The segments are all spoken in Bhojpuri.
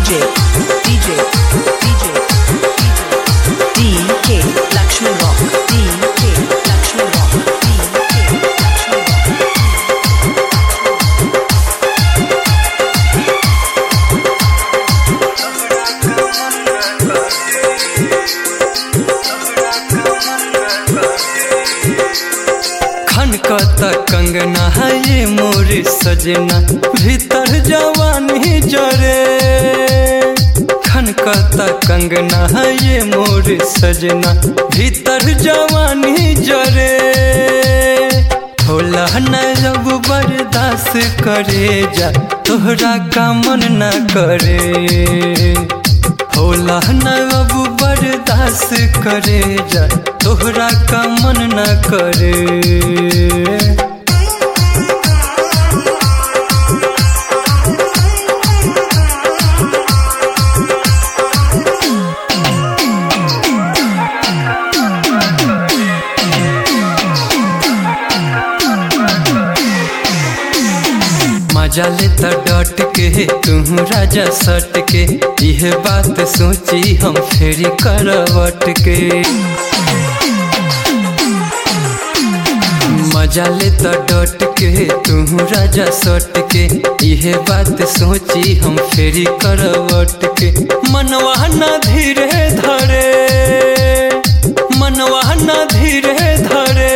DJ, DJ, DJ, DK, Lakshman Rock, DK, Lakshman Rock, DK, Lakshman Rock. खनकत कंगना है ये मोर सजना भीतर जवानी जरे खनकत कंगना है ये मोर सजना भीतर जवानी जरे होला न जब बर्दाश्त करे जा तोहरा का मन न करे होला न अब बर्दाश्त करे जा तोहरा का मन न करे मजा ले त डट के तू राजा सट के यह बात सोची हम फेरी करवट के मजा ले त डट के तू राजा सट के यह बात सोची हम फेरी करवट के मनवा न धीरे धरे मनवा न धीरे धरे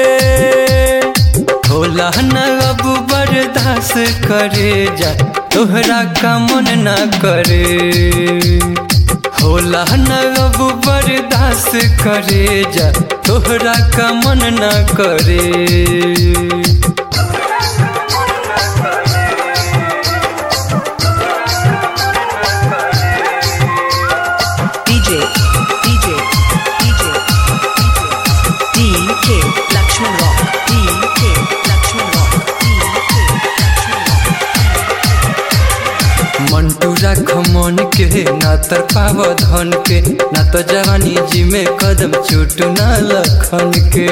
होला न अब बर्दाश्त करे जा तोहरा का मन न करे होला न अब बर्दाश्त करे जा तोहरा का मन न करे DJ, DJ, DJ, DK, Lakshman Rock, DK, Lakshman Rock, DK, Lakshman Rock. Mantu राख मन के ना तर पाव धन के ना तो जवानी जी में कदम चोट ना लखन के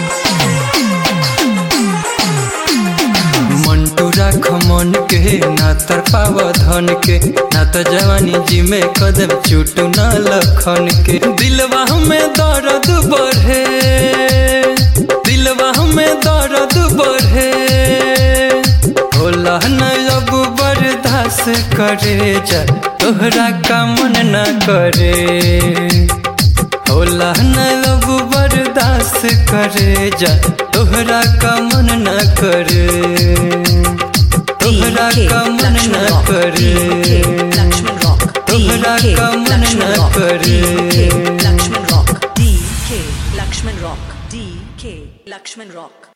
मंटू राख मन के ना तर पाव धन के ना तो जवानी जी में कदम चोट ना लखन के दिलवा में दर्द बढ़े दिलवा में दर्द बढ़े होला न अब बर्दाश्त करे जा तोहरा का मन न करे होला न अब बर्दाश्त करे जा तोहरा का मन न करे तोहरा DK, का मन Lakshman न Rock, करे DK, Lakshman Rock, तोहरा DK, का मन Lakshman न Rock, करे। DK, Lakshman Rock, DK, Lakshman Rock, DK, Lakshman Rock.